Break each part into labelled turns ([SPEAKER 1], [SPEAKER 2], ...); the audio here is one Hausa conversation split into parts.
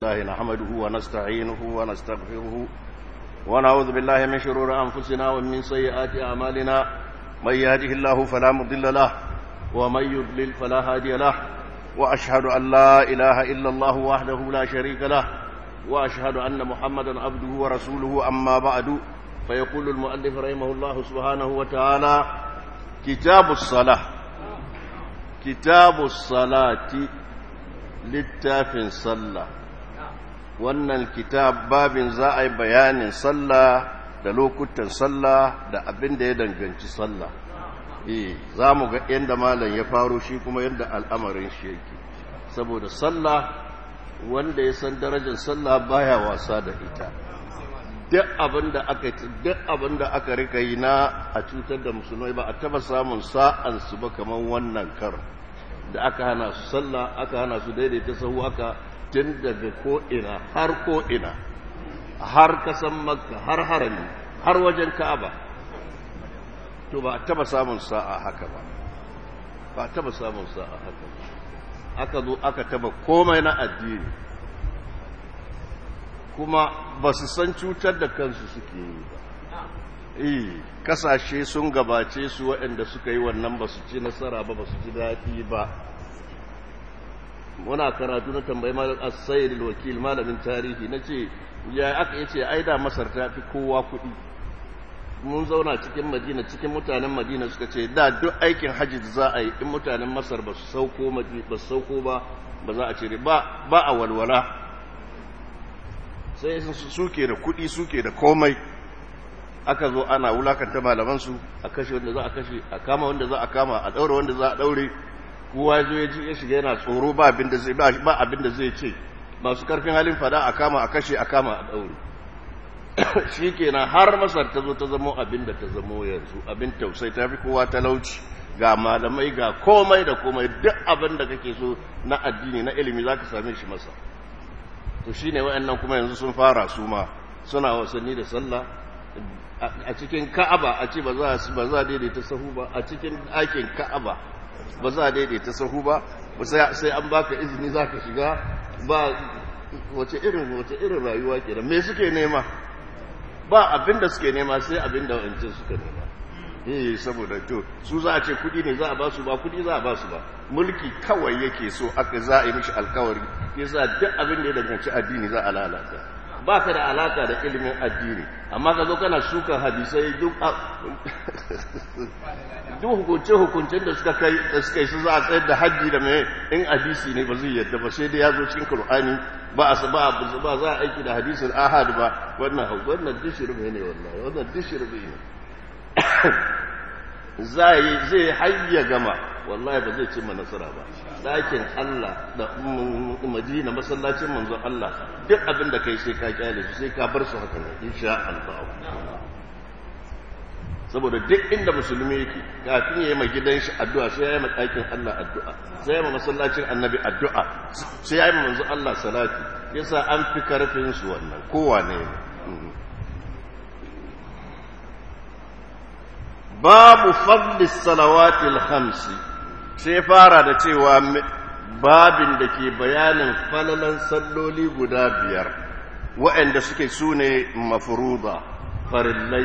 [SPEAKER 1] لله نحمده ونستعينه ونستغفره ونعوذ بالله من شرور أنفسنا ومن سيئات أعمالنا من يهده الله فلا مضل له ومن يضلل فلا هادي له وأشهد أن لا إله إلا الله وحده لا شريك له وأشهد أن محمدا عبده ورسوله أما بعد فيقول المؤلف رحمه الله سبحانه وتعالى كتاب الصلاة كتاب الصلاة littafin sallah wannan kitab babin za a yi bayanin sallah da lokutan sallah da abin da ya danganci sallah eh za mu ga yadda malam ya faro shi kuma yadda al'amarin shi yake saboda sallah wanda ya san darajar sallah baya wasa da ita duk abin da aka duk abin da aka rika yi na a cutar da musulmai ba a taba samun sa'an su ba kaman wannan kar da aka hana su sallah aka hana su daidaita sahu aka tun daga ko'ina har ko'ina har kasan makka har harami har wajen ka'aba to ba a taba samun sa'a haka ba ba a taba samun sa'a haka ba aka zo aka taba komai na addini kuma ba su san cutar da kansu suke yi ba eh kasashe sun gabace su waɗanda suka yi wannan ba su ci nasara ba ba su ji daɗi ba muna karatu na tambayi malam as-sayyid wakil malamin tarihi nace ya aka yace ai da masar ta fi kowa kuɗi mun zauna cikin madina cikin mutanen madina suka ce da duk aikin hajji da za a yi in mutanen masar ba su sauko ba su sauko ba ba za a ce ba ba a walwala sai suke da kuɗi suke da komai aka zo ana wulakanta malamansu a kashe wanda za a kashe a kama wanda za a kama a daure wanda za a daure kowa zo ya ji ya shiga yana tsoro ba abin da zai ba abin da zai ce masu karfin halin fada a kama a kashe a kama a daure shikenan har masar ta zo ta zamo abin da ta zamo yanzu abin tausai ta fi kowa talauci ga malamai ga komai da komai duk abin da kake so na addini na ilimi zaka same shi masa to shine wayannan kuma yanzu sun fara su ma suna wasanni da sallah a cikin ka'aba a ce ba za ba za daidaita sahu ba a cikin ɗakin ka'aba ba za daidaita sahu ba sai an baka izini zaka shiga ba wace irin wace irin rayuwa kenan me suke nema ba abinda suke nema sai abinda wancan suka nema eh saboda to su za a ce kudi ne za a ba su ba kudi za a ba su ba mulki kawai yake so aka za a yi mishi alkawari yasa duk abin da ya danganci addini za a lalata ba ka da alaka da ilimin addini amma ka zo kana shuka hadisai duk duk hukunce-hukuncen da suka kai da suka yi su za a tsayar da hajji da mai in hadisi ne ba zai yadda ba sai dai ya zo cikin Kur'ani ba a ba ba za a aiki da hadisin ahad ba wannan hau wannan dishirbe ne wallahi wannan dishirbe ne zai zai hayya gama wallahi ba zai cimma nasara ba ɗakin Allah da Madina masallacin manzo Allah duk abin da kai sai ka kyale su sai ka bar su haka ne insha Allah saboda duk inda musulmi yake kafin ya yi ma gidan shi addu'a sai ya yi ma ɗakin Allah addu'a sai ya yi ma masallacin annabi addu'a sai ya yi ma manzo Allah salati yasa an fi karfin su wannan kowane ne babu fadli salawatil khamsi sai fara da cewa babin da ke bayanin falalan salloli guda biyar waɗanda suke su ne mafuruba farillai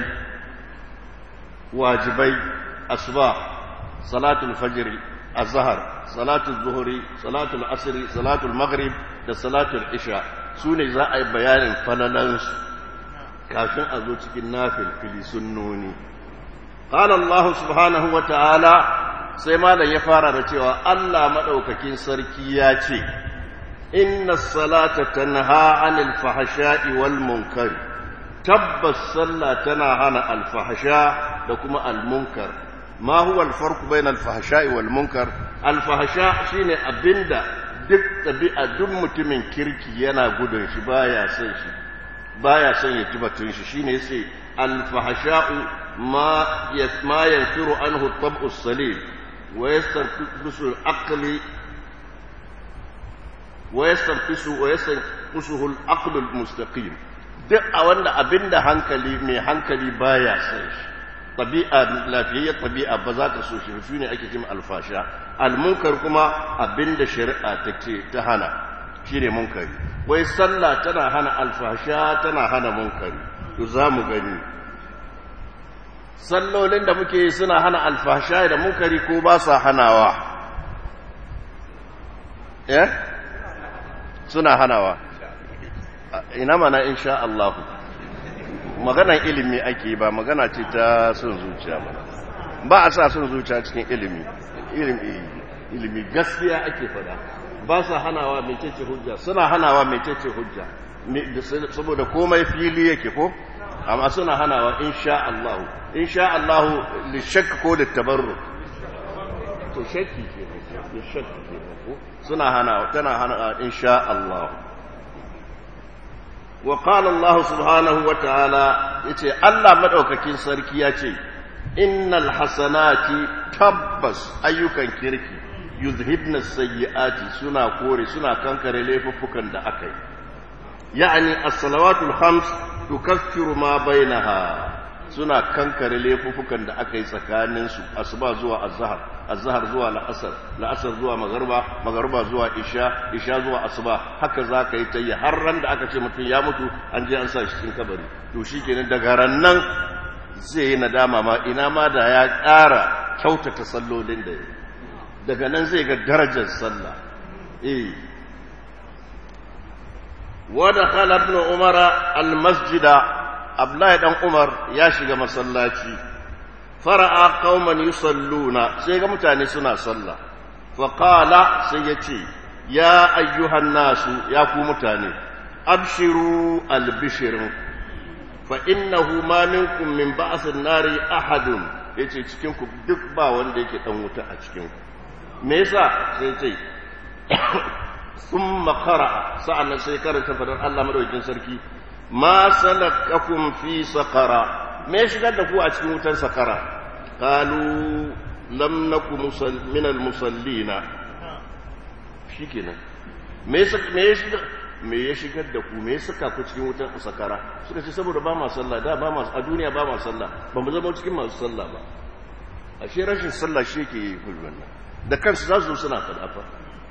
[SPEAKER 1] wajibai asuba salatul fajiri azhar salatul zuhuri salatul asiri salatul maghrib da salatul isha su ne za a yi bayanin falalansu kafin a zo cikin nafil fili sunnoni قال الله سبحانه وتعالى sai malam ya fara da cewa Allah madaukakin sarki ya ce inna salata tanha anil fahsha'i wal munkar tabbas sallah tana hana al fahsha da kuma al munkar ma huwa al farq bayna al fahsha'i wal munkar al fahsha shine abinda duk tabi'a duk mutumin kirki yana gudun shi baya son shi baya son ya tibatun shi shine sai al fahsha'u ما ما ينفر عنه الطبع السليم ويستنقص العقل ويستنقص ويستنقصه العقل المستقيم duk a wanda abinda hankali mai hankali baya son shi tabi'a lafiyayyar tabi'a ba za ta so shi shi ne ake cewa alfasha almunkar kuma abinda shari'a ta ce ta hana shine munkari wai sallah tana hana alfasha tana hana munkari to za mu gani sallolin da muke suna hana alfasha da munkari ko ba sa hanawa eh suna hanawa ina mana insha Allah maganan ilimi ake ba magana ce ta son zuciya ba ba a sa son zuciya cikin ilimi ilimi ilimi gaskiya ake fada ba sa hanawa mai cece hujja suna hanawa mai cece hujja saboda komai fili yake ko amma suna hanawa insha Allah insha Allah li shakk ko li tabarruk to shakki ke ne shakki ke ko suna hanawa tana hana insha Allah wa qala Allah subhanahu wa ta'ala yace Allah madaukakin sarki yace innal hasanati tabbas ayyukan kirki yuzhibna sayyi'ati suna kore suna kankare laifuffukan da aka yi ya'ani as-salawatul khams tukaffiru ma bainaha suna kankare laifuffukan da aka yi tsakanin su asuba zuwa azhar azhar zuwa la'asar la'asar zuwa magharba magharba zuwa isha isha zuwa asuba haka zaka yi tayi har ran da aka ce mutum ya mutu an je an sa shi cikin kabari to shikenan daga ran nan zai yi nadama ma ina ma da ya ƙara kyautata sallolin da ya daga nan zai ga darajar sallah eh wada khala ibn umar al-masjida abdullahi dan umar ya shiga masallaci fara'a qauman yusalluna sai ga mutane suna sallah fa qala sai yace ya ayyuhan nasu ya ku mutane abshiru al-bishrin fa innahu ma minkum min ba'sin nari ahadun yace cikin ku duk ba wanda yake dan wuta a cikin ku me yasa sai ce thumma qara'a sa'annan sai karanta fadar Allah madaukakin sarki ma salakakum fi saqara me shigar da ku a cikin wutar sakara qalu lam nakum min al musallina shikenan me me shigar me ya shigar da ku me suka ku cikin wutar sakara suka ce saboda ba ma sallah da ba ma a duniya ba ma sallah ba mu zama cikin masu sallah ba ashe rashin sallah shi ke yi wannan da kansu za su suna fadafa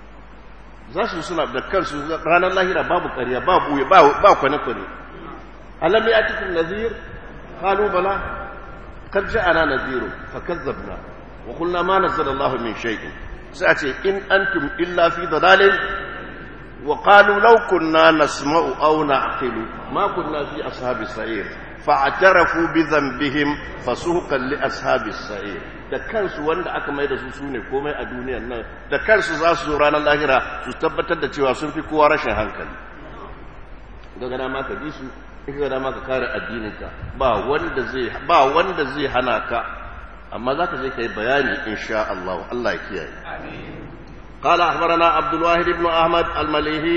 [SPEAKER 1] za su suna da kansu ranar lahira babu ƙarya babu ba kwane-kwane alam ya cikin nazir kalu bala kad ja'ana naziru fa kazzabna wa qulna ma nazzala Allahu min shay'in sai a ce in antum illa fi dalalin wa qalu law kunna nasma'u aw na'qilu ma kunna fi ashabis sa'ir fa'tarafu bi dhanbihim fasuqan li ashabis sa'ir da kansu wanda aka mai da su su ne komai a duniyan nan da kansu za su zo ranar lahira su tabbatar da cewa sun fi kowa rashin hankali daga dama ka bi su in ka dama ka kare addininka ba wanda zai ba wanda zai hana ka amma za ka je ka yi bayani insha Allah Allah ya kiyaye قال أخبرنا عبد الواحد بن أحمد المليهي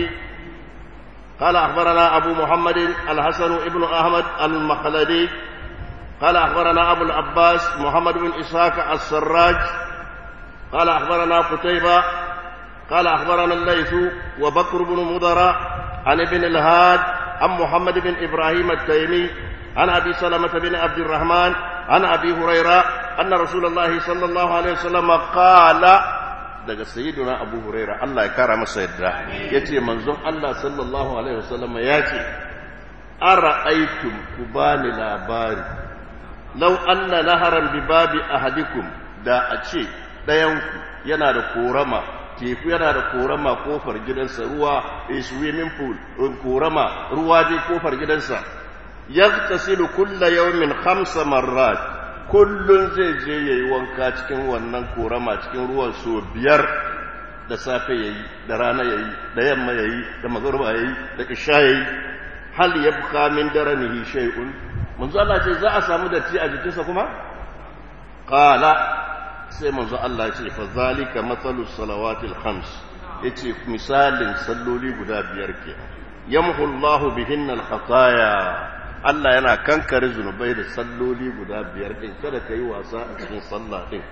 [SPEAKER 1] قال أخبرنا أبو محمد الحسن بن أحمد المخلدي قال أخبرنا أبو العباس محمد بن إسحاق السراج قال أخبرنا قتيبة قال أخبرنا الليث وبكر بن مضر عن ابن الهاد عن محمد بن إبراهيم التيمي عن أبي سلمة بن عبد الرحمن عن أبي هريرة أن رسول الله صلى الله عليه وسلم قال daga sayyiduna abu huraira Allah ya kara masa yadda yace manzon Allah sallallahu alaihi wasallam ya ce ara'aytum kubani labari lau anna naharan bi babi ahadikum da a ce ɗayanku yana da korama teku yana da korama kofar gidansa ruwa a swimming pool korama ruwa dai kofar gidansa yaghtasilu kulla yawmin khamsa marrat kullun zai je yayi wanka cikin wannan korama cikin ruwan so biyar da safe yayi da rana yayi da yamma yayi da magruba yayi da isha yayi hal yabqa min daranihi shay'un manzo Allah ce za a samu datti a jikinsa kuma qala sai manzo Allah ce fa zalika mathalu salawatil khams yace misalin salloli guda biyar ke yamhu Allah bihinna al khataya Allah yana kankare zunubai da salloli guda biyar din kada kai wasa a cikin sallah din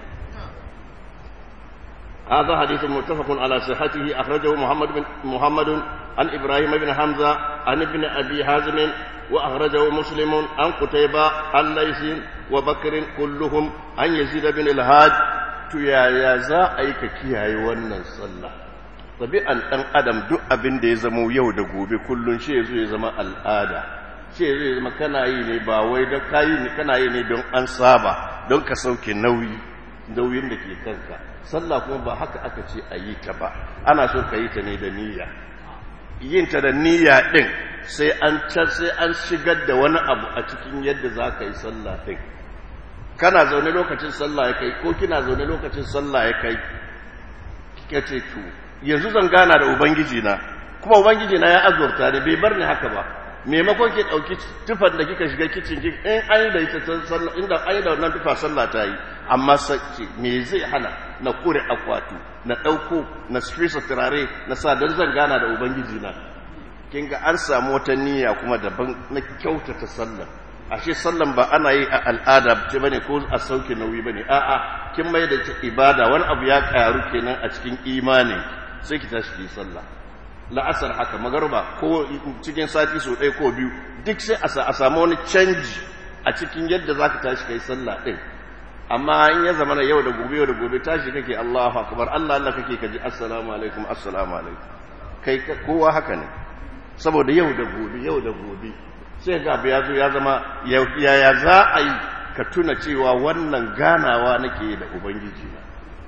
[SPEAKER 1] هذا حديث متفق على صحته أخرجه محمد بن محمد عن إبراهيم بن حمزة عن ابن أبي حازم وأخرجه مسلم عن قتيبة عن ليث وبكر كلهم عن يزيد بن الهاد يا يا زا أيك كيهاي ونن صلى tabi'an dan adam duk abin da ya zama yau da gobe kullun shi yazo ya zama al'ada shi yazo ya zama kana yi ne ba wai da kayi ne kana yi ne don an saba don ka sauke nauyi nauyin da ke kanka sallah kuma ba haka aka ce a yi ta ba ana so ka yi ta ne da niyya yin ta da niyya din sai an sai an shigar da wani abu a cikin yadda za ka yi sallah din kana zaune lokacin sallah ya kai ko kina zaune lokacin sallah ya kai kika ce to yanzu zan gana da ubangiji na kuma ubangiji na ya azurta ne bai bar ni haka ba maimakon ki dauki tufan da kika shiga kicin ki in ai da ita sallah inda ai da wannan tufa sallah ta yi amma sace me zai hana na kure akwatu na dauko na fisa turare na sa dan zan gana da ubangiji na kin ga an samu wata niyya kuma daban na kyautata sallah ashe sallan ba ana yi a al'ada ce bane ko a sauke nauyi bane a'a kin mai da ibada wani abu ya karu kenan a cikin imani sai ki tashi ki sallah la'asar haka magarba ko cikin sati so ɗaya ko biyu duk sai a samu wani canji a cikin yadda zaka tashi kai sallah din amma in ya zama yau da gobe yau da gobe tashi kake Allahu akbar Allah Allah kake kaji assalamu alaikum assalamu alaikum kai kowa haka ne saboda yau da gobe yau da gobe sai ga ya zo ya zama yaya za a yi ka tuna cewa wannan ganawa nake da ubangiji na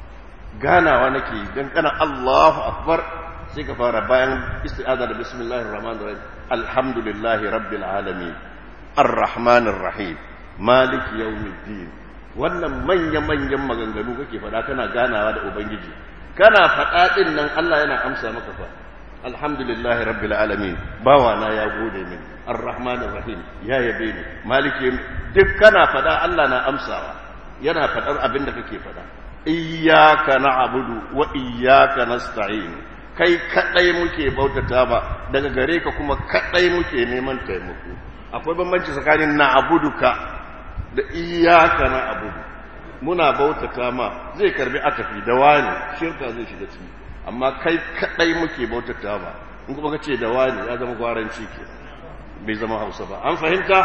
[SPEAKER 1] ganawa nake don kana Allahu akbar sai ka fara bayan isti'aza da bismillahir rahmanir rahim alhamdulillahi rabbil alamin arrahmanir rahim maliki yawmiddin wannan manya manyan maganganu kake fada kana ganawa da ubangiji kana fada din nan Allah yana amsa maka fa alhamdulillahi rabbil alamin bawa na ya gode min arrahmanir rahim ya yabe ni maliki duk kana fada Allah na amsawa yana fadar abin da kake fada iyyaka na'budu wa iyyaka nasta'in kai kadai muke bautata ba daga gare ka kuma kadai muke neman taimako akwai bambanci tsakanin na'buduka da iyyaka na'budu muna bautata ma zai karbi atafi da wani shirka zai shiga ciki amma kai kadai muke bautata ba in kuma kace da wani ya zama gwaranci ke bai zama Hausa ba an fahimta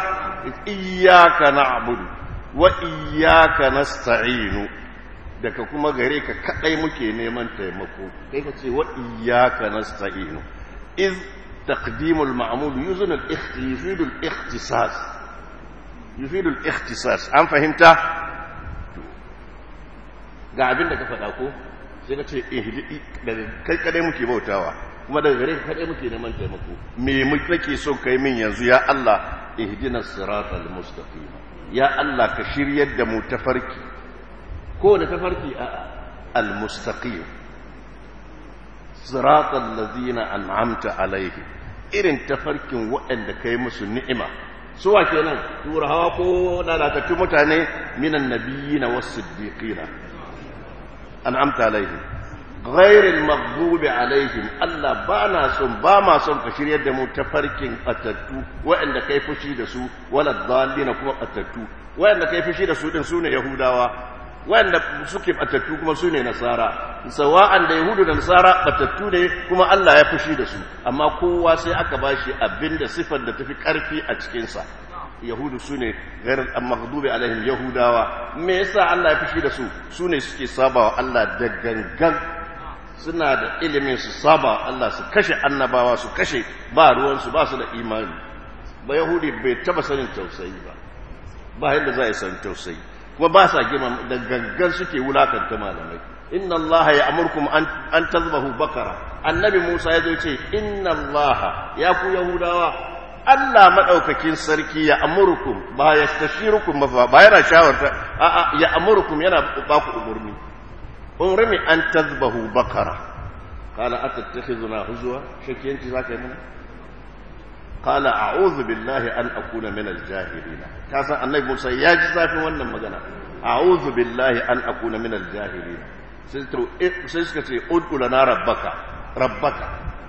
[SPEAKER 1] iyyaka na'budu wa iyyaka nasta'inu daga kuma gare ka kadai muke neman taimako kai ka ce wa iyyaka nasta'inu iz taqdimu al-ma'mul yuzun al-ikhtifidu al-ikhtisas yufidu al-ikhtisas an fahimta ga abin da ka faɗa ko sai ka ce ihdi daga kai kadai muke bautawa kuma daga gare ka kadai muke neman taimako me muke so kai min yanzu ya Allah ihdinas siratal mustaqim ya Allah ka shiryar da mu tafarki kowane tafarki a al-mustaqim siratal ladina an'amta alaihim irin tafarkin waɗanda kai musu ni'ima suwa kenan turawa ko lalatattun mutane minan nabiyina was-siddiqina an'amta alaihim ghairil maghdubi alaihim Allah ba na son ba ma son ka shiryar da mu tafarkin atattu waɗanda kai fushi da su wala dhalina kuma atattu waɗanda kai fushi da su din sune yahudawa wanda suke batattu kuma su ne nasara sawa'an da yahudu da nasara batattu ne kuma Allah ya fushi da su amma kowa sai aka bashi abinda sifar da tafi karfi a cikinsa yahudu su ne gairar maghdubi alaihim yahudawa me yasa Allah ya fushi da su su ne suke sabawa Allah da gangan suna da ilimin su saba Allah su kashe annabawa su kashe ba ruwansu ba su da imani ba yahudi bai taba sanin tausayi ba ba yadda za a yi san tausayi kuma ba sa girma da gangan suke wulakanta malamai inna Allah ya amurkum an tazbahu bakara annabi Musa ya zo ce inna Allah ya ku yahudawa Allah madaukakin sarki ya amurkum ba ya tashirukum ba ba yana shawarta a a ya amurkum yana ba ku umurni umrimi an tazbahu bakara qala atattakhizuna huzwa shakiyanci zaka yi mana قال أعوذ بالله أن أكون من الجاهلين كاسا النبي موسى ياجي زافي wannan magana أعوذ بالله أن أكون من الجاهلين sai suka ce ud'u lana rabbaka rabbaka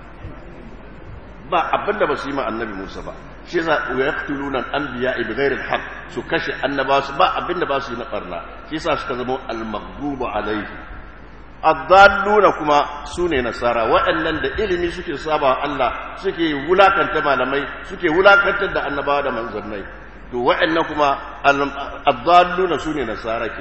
[SPEAKER 1] ba abinda ba su yi ma annabi Musa ba shi yasa yaqtuluna al-anbiya bi ghairi al-haq su kashe annaba su ba abinda ba su yi na barna shi yasa suka zama al-maghdubu alaihi addalluna kuma su ne nasara waɗannan da ilimi suke saba Allah suke wulakanta malamai suke wulakantar da annabawa da manzannai to waɗannan kuma addalluna su ne nasara kenan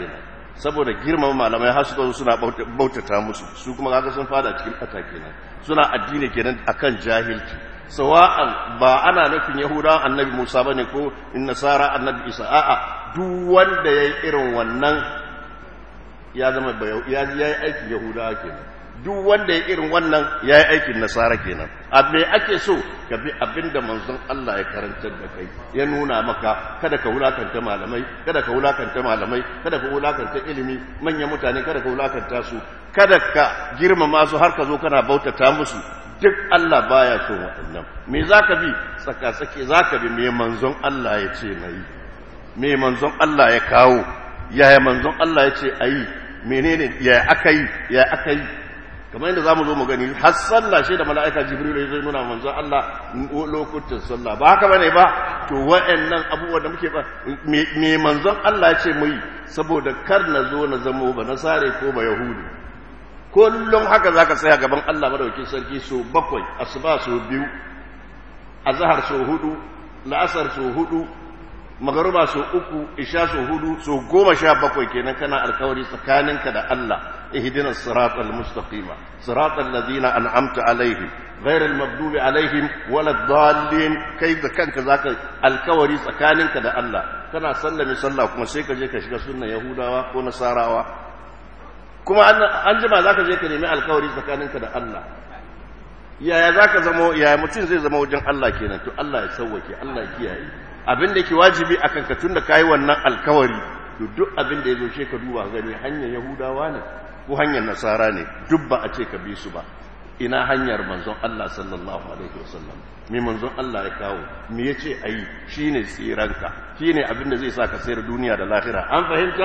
[SPEAKER 1] saboda girmama malamai har suka zo suna bautata musu su kuma kaga sun fada cikin ɓata kenan suna addini kenan akan jahilci sawa'an ba ana nufin yahudawan annabi musa bane ko nasara annabi isa a'a duk wanda yayi irin wannan ya zama ya yi aikin yahudawa kenan duk wanda ya irin wannan ya yi aikin nasara kenan abu ake so ka bi abin da manzon Allah ya karantar da kai ya nuna maka kada ka wulakanta malamai kada ka wulakanta malamai kada ka wulakanta ilimi manyan mutane kada ka wulakanta su kada ka girmama su har ka zo kana bautata musu duk Allah baya so waɗannan me zaka bi tsaka tsake zaka bi me manzon Allah ya ce nayi me manzon Allah ya kawo yaya manzon Allah ya ce ayi menene ya aka yi ya aka yi kamar yadda za mu zo mu gani har sallah shi da mala'ika jibril ya zai nuna manzon Allah lokutan sallah ba haka bane ba to wa'annan abubuwa da muke ba me manzon Allah ya ce mu yi saboda kar na zo na zamo ba na sare ko ba yahudu kullum haka zaka tsaya gaban Allah madaukakin sarki so bakwai asuba so biyu azhar so hudu la'asar so hudu magaruba so uku isha so hudu so goma sha bakwai kenan kana alkawari tsakaninka da Allah ihdinas siratal mustaqima siratal ladina an'amta alaihim ghairil maghdubi alaihim waladdallin kai da kanka zaka alkawari tsakaninka da Allah kana sallame sallah kuma sai ka je ka shiga sunnan yahudawa ko nasarawa kuma an jima zaka je ka nemi alkawari tsakaninka da Allah yaya zaka zama yaya mutum zai zama wajen Allah kenan to Allah ya sauwake Allah ya kiyaye abin da ke wajibi a kanka tun da kayi wannan alkawari to duk abin da ya zo she ka duba gani hanyar yahudawa ne ko hanyar nasara ne duk ba a ce ka bi su ba ina hanyar manzon Allah sallallahu alaihi wasallam me manzon Allah ya kawo me yace ayi shine tsiranka shine abin da zai sa ka sayar duniya da lahira an fahimta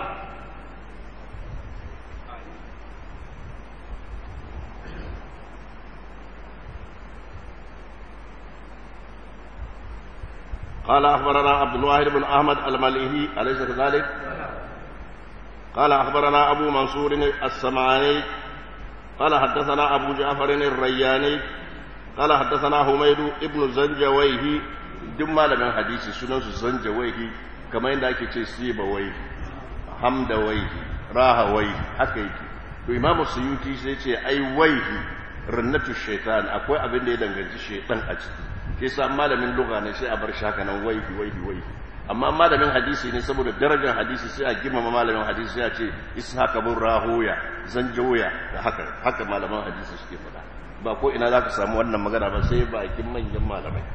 [SPEAKER 1] قال أخبرنا عبد الواحد بن أحمد المليهي أليس كذلك؟ قال أخبرنا أبو منصور السمعاني قال حدثنا أبو جعفر الرياني قال حدثنا حميد ابن زنجويه جمال من حديث سنن زنجويه كما عندك سيبويه حمدويه راهويه حكيك to imamu suyuti sai ce ai waihi rannatu shaitan akwai abin da ya danganci shaitan a ciki ke sa malamin lugha ne sai a bar shaka nan waihi waihi waihi amma malamin hadisi ne saboda darajar hadisi sai a girmama malamin hadisi sai a ce ishaq bin rahoya zanjoya da haka haka malaman hadisi suke faɗa ba ko ina za ka samu wannan magana ba sai bakin manyan malamai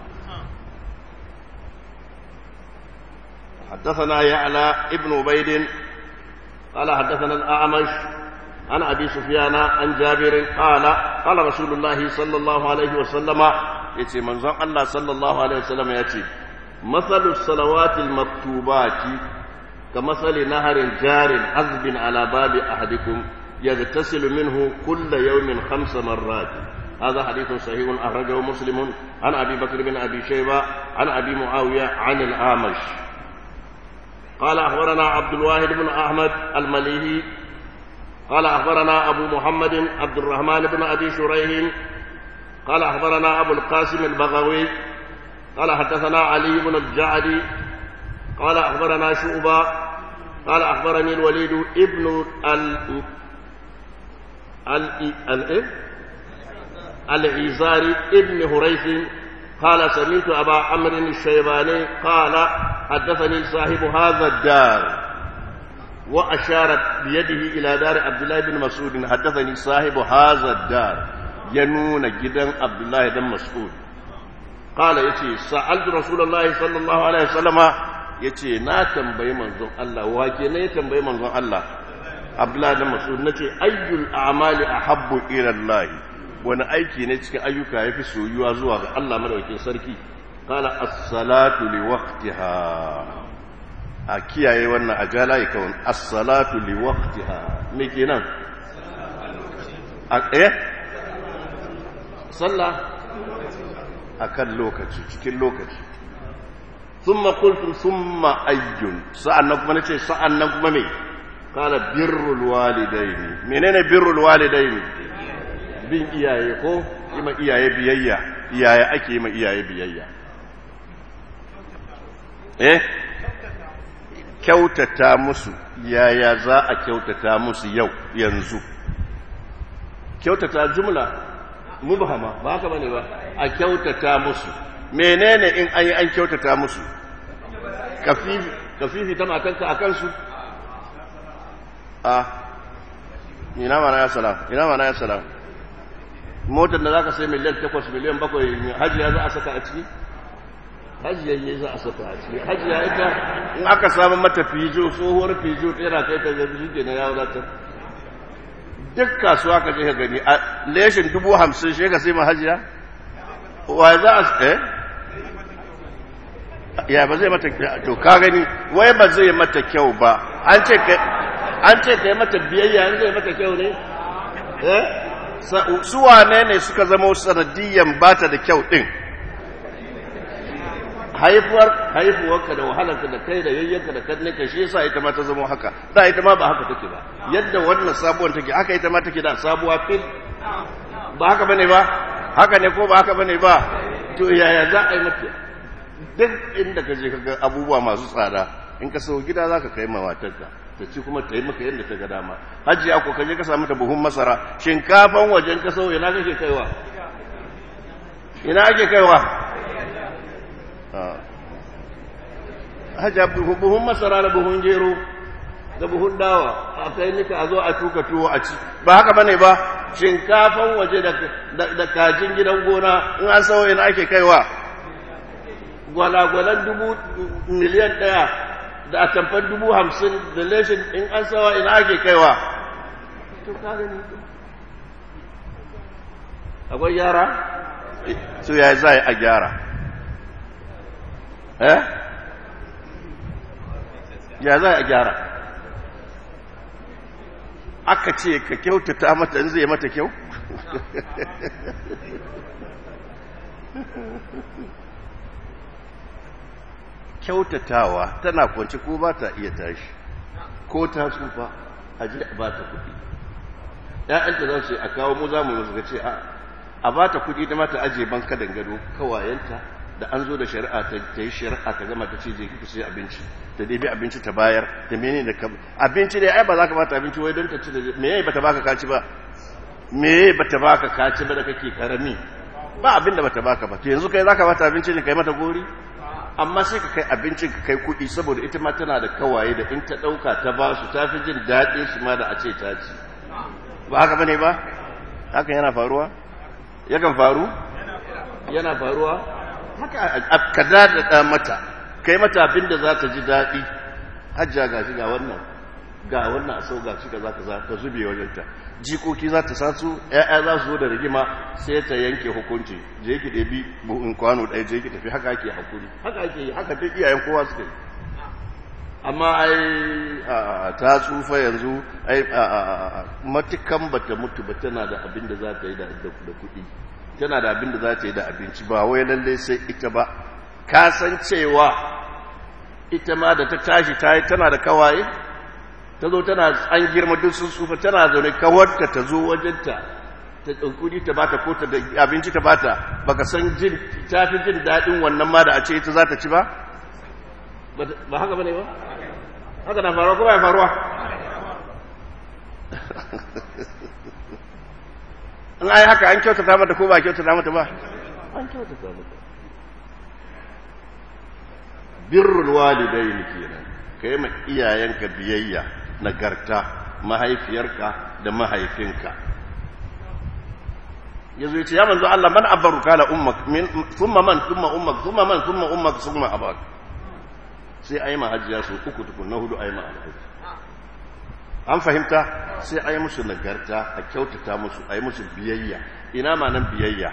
[SPEAKER 1] حدثنا يعلى ابن عبيد قال حدثنا الأعمش عن أبي سفيان عن جابر قال قال رسول الله صلى الله عليه وسلم يتي منظر الله صلى الله عليه وسلم يتي مثل الصلوات المكتوبات كمثل نهر جار عذب على باب أحدكم يغتسل منه كل يوم خمس مرات هذا حديث صحيح أخرجه مسلم عن أبي بكر بن أبي شيبة عن أبي معاوية عن الأعمش قال أخبرنا عبد الواحد بن أحمد المليهي قال أخبرنا أبو محمد عبد الرحمن بن أبي شريح قال أخبرنا أبو القاسم البغوي قال حدثنا علي بن الجعدي قال أخبرنا شعبة قال أخبرني الوليد ابن ال ال ال العزاري ابن هريث قال سمعت أبا عمرو الشيباني قال حدثني صاحب هذا الدار وأشارت بيده إلى دار عبد الله بن مسعود حدثني صاحب هذا الدار ينون جدا عبد الله بن مسعود قال يتي سألت رسول الله صلى الله عليه وسلم يتي نا تنبي منظر الله واكي نا تنبي منظر الله عبد الله بن مسعود نتي أي الأعمال أحب إلى الله wani aiki ne cikin ayyuka ya fi soyuwa zuwa ga Allah madaukakin sarki kala as-salatu li waqtiha a kiyaye wannan a jala ya kawon as-salatu li waqtiha me kenan a eh sallah akan lokaci cikin lokaci thumma qultu thumma ayyun sa'annan kuma nace sa'annan kuma me kala birrul walidaini menene birrul walidaini bin iyaye ko ima iyaye biyayya iyaye ake ma iyaye biyayya eh kyautata musu yaya za a kyautata musu yau yanzu kyautata jumla mubhama ba haka bane ba a kyautata musu menene in an yi an kyautata musu kafifi kafifi ta matanka a kansu a ina mana ya salam ina mana ya salam motar da za ka sai miliyan takwas miliyan bakwai hajiya za a saka a ciki hajiya ne za a saka a ciki hajiya ita in aka samu mata fijo tsohuwar fijo tsera kai ta zabi shi ke na yawon zata duk kasuwa ka je ka gani a leshin dubu hamsin shi ka sai ma hajiya wa za a eh ya ba zai mata to ka gani wai ba zai mata kyau ba an ce ka an ce ka yi mata biyayya an zai mata kyau ne eh su wane ne suka zama sanadiyyan bata da kyau din haifuwar haifuwarka da wahalarka da kai da yayyanka da kanninka shi yasa ita ma ta zama haka da ita ma ba haka take ba yadda wannan sabuwar take haka ita ma take da sabuwa fil ba haka bane ba haka ne ko ba haka bane ba to yaya za a yi mata duk inda ka je ka ga abubuwa masu tsada in ka sau gida za ka kai mawatarka ta ci kuma ta yi maka yadda ta ga dama hajiya ko ka je ka samu ta buhun masara shinkafan wajen ka sau ina kake kaiwa ina ake kaiwa hajiya buhun masara da buhun gero da buhun dawa a kai nika a zo a tuka tuwo a ci ba haka bane ba shinkafan waje da kajin gidan gona in an sau ina ake kaiwa gwalagwalan dubu miliyan ɗaya da a tamfar dubu hamsin da leshin in an sawa ina ake kaiwa to ka gani akwai gyara su ya za a gyara eh ya za a gyara aka ce ka kyautata mata in zai mata kyau kyautatawa tana kwanci ko ba ta iya tashi ko ta tsufa a ji ba ta kuɗi ‘ya'yanta za su a kawo mu za mu musu ce a ba ta kuɗi da mata ajiye banka dangado kawayenta da an zo da shari'a ta yi shari'a ta gama ta ce je kika sai abinci ta ɗebi abinci ta bayar da mene da kam abinci ne ai ba za ka bata abinci wai don ta ci da me yayi bata baka kaci ba me yayi bata baka kaci ba da kake karami ba abin da bata baka ba to yanzu kai za ka bata abinci ne kai mata gori amma sai ka kai abincin ka kai kuɗi saboda ita ma tana da kawaye da in ta ɗauka ta ba su ta fi jin daɗin shi ma da a ce ta ci ba haka bane ba hakan yana faruwa yakan faru yana faruwa haka ka daɗaɗa mata kai mata abin da za ta ji daɗi hajja ga shi ga wannan ga wannan a sau ga shi ka za ka za ka zube wajenta jikoki za ta sasu ‘ya'ya za su zo da rigima sai ta yanke hukunci je ki ɗabi buhun kwano ɗaya je ki tafi haka ake hakuri haka ake yi haka duk iyayen kowa suka yi amma ai ta tsufa yanzu ai matukan bata mutu ba tana da abin da za ta yi da kuɗi tana da abin da za ta yi da abinci ba wai lallai sai ita ba ka san cewa ita ma da ta tashi ta yi tana da kawaye ta zo tana an girma duk sun tsufa tana zaune kawarta ta zo wajenta ta ɗaukuri ta bata ko ta abinci ta bata baka san jin ta fi jin daɗin wannan ma da a ce ita za ta ci ba ba haka ba ne ba haka na faruwa ko ba ya faruwa in ai haka an kyautata mata ko ba kyautata mata ba an kyautata mata birrul walidain kenan kai ma iyayenka biyayya nagarta mahaifiyarka da mahaifinka yazo yace ya manzo Allah man abaru kala ummak min thumma man thumma ummak thumma man thumma ummak thumma abak sai ayi ma hajjiya su uku tukun na hudu ayi ma alhaji an fahimta sai ayi musu nagarta a kyautata musu ayi musu biyayya ina ma nan biyayya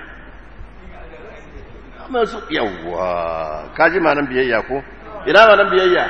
[SPEAKER 1] masu yawwa kaji ma nan biyayya ko ina ma nan biyayya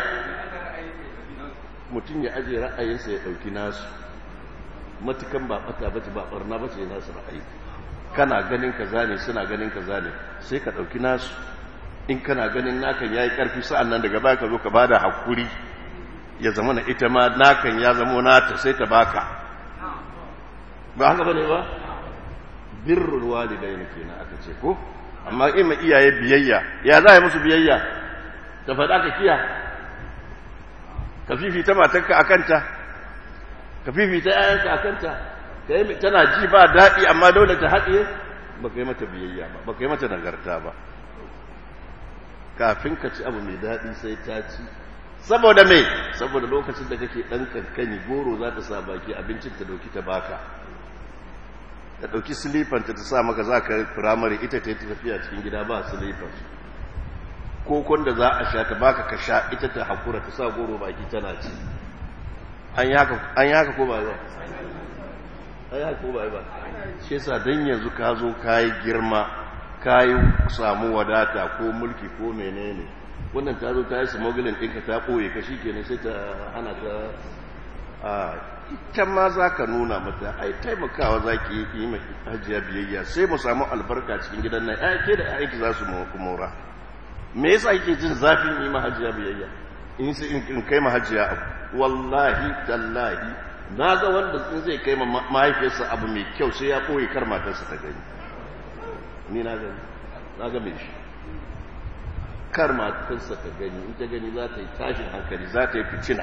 [SPEAKER 1] mutum ya ajiye ra'ayinsa ya ɗauki nasu matukan ba ɓata bace ba ɓarna bace nasu ra'ayi kana ganin ka zane suna ganin ka zane sai ka ɗauki nasu in kana ganin nakan ya yi ƙarfi sa'an nan daga baya ka zo ka ba da haƙuri ya zama na ita ma nakan ya zama nata sai ta baka ba haka ba ne ba birrul walidai ne kenan aka ce ko amma ima iyaye biyayya ya za a yi musu biyayya ta faɗa ka kiya ka fifita matarka a kanta ka fifita yayanka a kanta ka yi tana ji ba daɗi amma dole ta haɗiye ba ka yi mata biyayya ba ba ka yi mata nagarta ba kafin ka ci abu mai daɗi sai ta ci saboda mai saboda lokacin da kake ɗan kankani goro za ta sa baki abincin ta ɗauki ta baka ta ɗauki silifanta ta sa maka za ka firamare ita ta yi tafiya cikin gida ba silifan kokon da za a sha ta baka ka sha ita ta haƙura ta sa goro baki tana ci an yi haka ko ba ba an yi haka ko ba ba shi yasa don yanzu ka zo ka yi girma ka yi samu wadata ko mulki ko menene wannan ta zo ta yi smuggling ɗinka ta ɓoye ka shi kenan sai ta hana ta a ita ma za ka nuna mata ai taimakawa za ki yi mai hajiya biyayya sai mu samu albarka cikin gidan nan ya ke da aiki za su mora me yasa kike jin zafin yi ma hajiya biyayya in sai in kai ma hajiya abu wallahi tallahi na ga wanda in zai kai ma mahaifiyarsa abu mai kyau sai ya ɓoye kar matarsa ta gani ni na gani na ga mai shi kar matarsa ta gani in ta gani za ta yi tashin hankali za ta yi ficina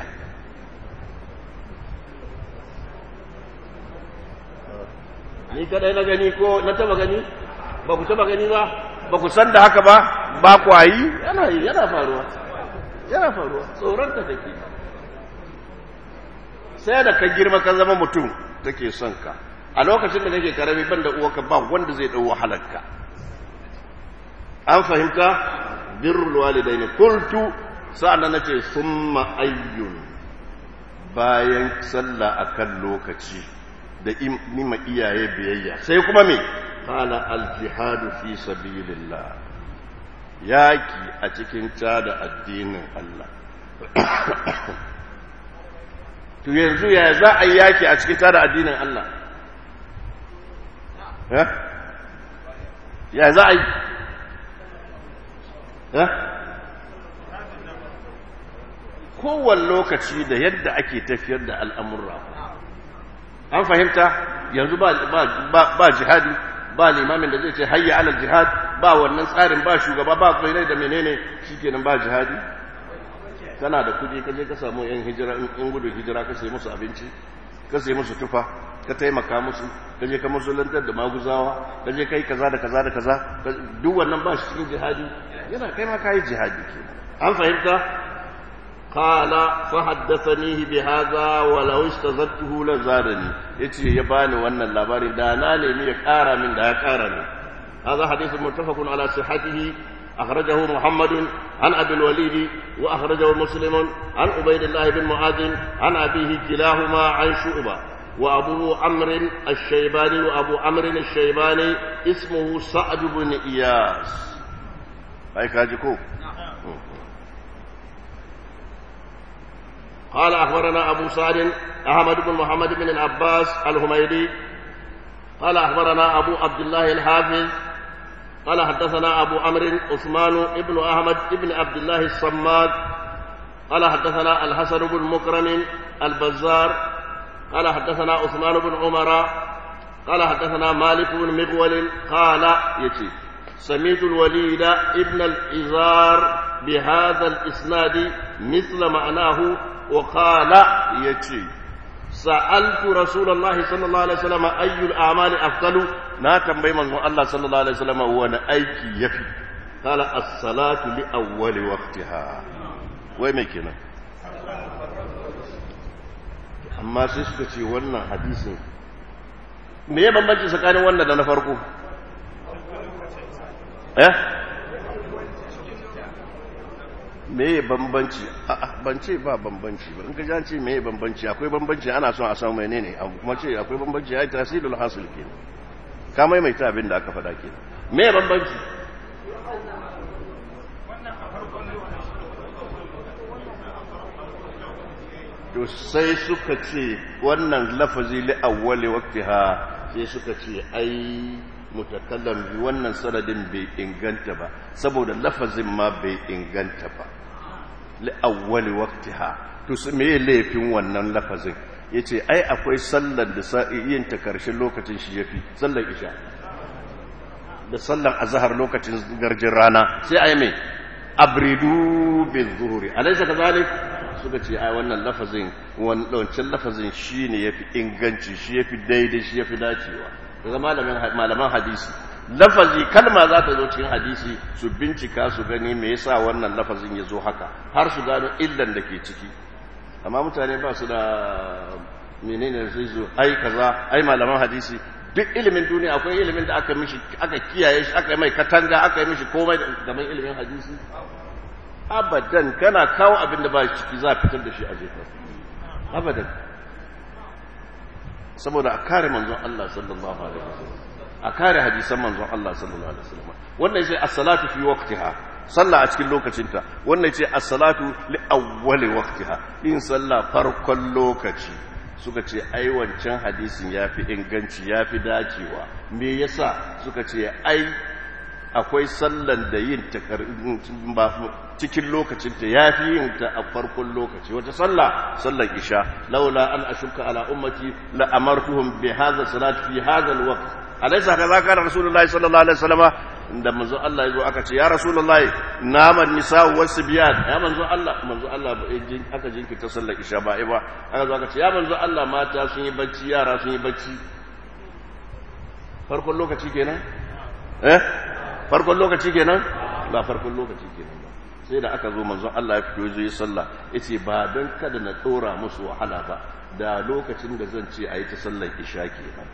[SPEAKER 1] ni kadai na gani ko na taba gani ba ku taba gani ba ba ku san da haka ba ba ku yi yana yi yana faruwa yana faruwa tsoron ta take sai da ka girma ka zama mutum take son ka a lokacin da kake karami ban da uwarka ba wanda zai dau wahalarka an fahimta birrul walidaini qultu sa'an nace summa ayyun bayan sallah akan lokaci da nima iyaye biyayya sai kuma me qala al jihadu fi sabilillah yaki a cikin tada addinin Allah to yanzu ya za a yi yaki a cikin tada addinin Allah ya za a yi kowane lokaci da yadda ake tafiyar da al'amurra an fahimta yanzu ba jihadi ba limamin da zai ce hayya alal jihad ba wannan tsarin ba shugaba ba kwairai da menene shikenan ba jihadi kana da kudi ka je ka samu yan hijira in gudun hijira ka sai musu abinci ka sai musu tufa ka taimaka musu ka je ka musulantar da maguzawa ka je kai kaza da kaza da kaza duk wannan ba shi cikin jihadi yana kai ma kai jihadi ke an fahimta qala fa haddathanihi bi hadha wa law istazadtuhu la zadani yace ya bani wannan labarin da na nemi ya kara min da ya kara min هذا حديث متفق على صحته أخرجه محمد عن أبي الوليد وأخرجه مسلم عن عبيد الله بن معاذ عن أبيه كلاهما عن شعبة وأبو عمرو الشيباني وأبو عمرو الشيباني اسمه سعد بن إياس هاي كاجكو قال أخبرنا أبو سعد أحمد بن محمد بن العباس الهميدي قال أخبرنا أبو عبد الله الحافظ قال حدثنا أبو عمرو عثمان بن أحمد بن عبد الله الصماد قال حدثنا الحسن بن مكرم البزار قال حدثنا عثمان بن عمر قال حدثنا مالك بن مغول قال يتي سميت الوليد ابن الإزار بهذا الإسناد مثل معناه وقال يتي سألت رسول الله صلى الله عليه وسلم أي الأعمال أفضل نا تنبي من الله صلى الله عليه وسلم وانا أيكي يفي قال الصلاة لأول وقتها وين كنا amma sai suka ce wannan hadisin me ya bambanci tsakanin wannan da na farko eh me ya bambanci a'a ban ce ba bambanci ba in ka jan ce me ya bambanci akwai bambanci ana son a samu menene kuma ce akwai bambanci ya yi tasirul hasil ke ka maimaita abin da aka faɗa ke me ya bambanci to sai suka ce wannan lafazi li awwali waqtiha sai suka ce ai mutakallam bi wannan sanadin bai inganta ba saboda lafazin ma bai inganta ba li awwali waqtiha to me laifin wannan lafazin yace ai akwai sallar da yin ta karshen lokacin shi yafi sallar isha da sallar azhar lokacin garjin rana sai ai mai abridu bil zuhuri alaysa kadhalik suka ce ai wannan lafazin wancan lafazin shi ne ya fi inganci shi ya fi daidai shi ya fi dacewa daga malaman hadisi lafazi kalma za ta zo cikin hadisi su bincika su gani me yasa wannan lafazin ya zo haka har su gano illan da ke ciki amma mutane ba su da menene sai zo ai kaza ai malaman hadisi duk ilimin duniya akwai ilimin da aka mishi aka kiyaye shi aka yi mai katanga aka yi mishi komai gaban ilimin hadisi abadan kana kawo abin da ba ciki za a fitar da shi a jefa abadan saboda a kare manzon Allah sallallahu alaihi wasallam a kare hadisan manzon Allah sallallahu alaihi wasallam wannan sai as-salatu fi waqtiha sallah a cikin lokacinta wannan ce as-salatu li awwali waqtiha in sallah farkon lokaci suka ce ai wancan hadisin yafi inganci yafi dacewa me yasa suka ce ai akwai sallan da yin ta cikin lokacin ta yafi yin ta a farkon lokaci wata sallah sallan isha laula an ashuka ala ummati la amartuhum bi hadha salat fi hadha alwaqt alaysa kaza kana rasulullahi sallallahu alaihi wasallam da manzo Allah yazo aka ce ya rasulullahi naman nisa wasu biyan ya manzo Allah manzo Allah aka jinkirta sallar isha ba ba aka zo aka ce ya manzo Allah mata sun yi bacci yara sun yi bacci farkon lokaci kenan eh farkon lokaci kenan ba farkon lokaci kenan ba sai da aka zo manzon Allah ya fito zo yi sallah yace ba dan kada na dora musu wahala ba da lokacin da zan ce ayi ta sallar isha kenan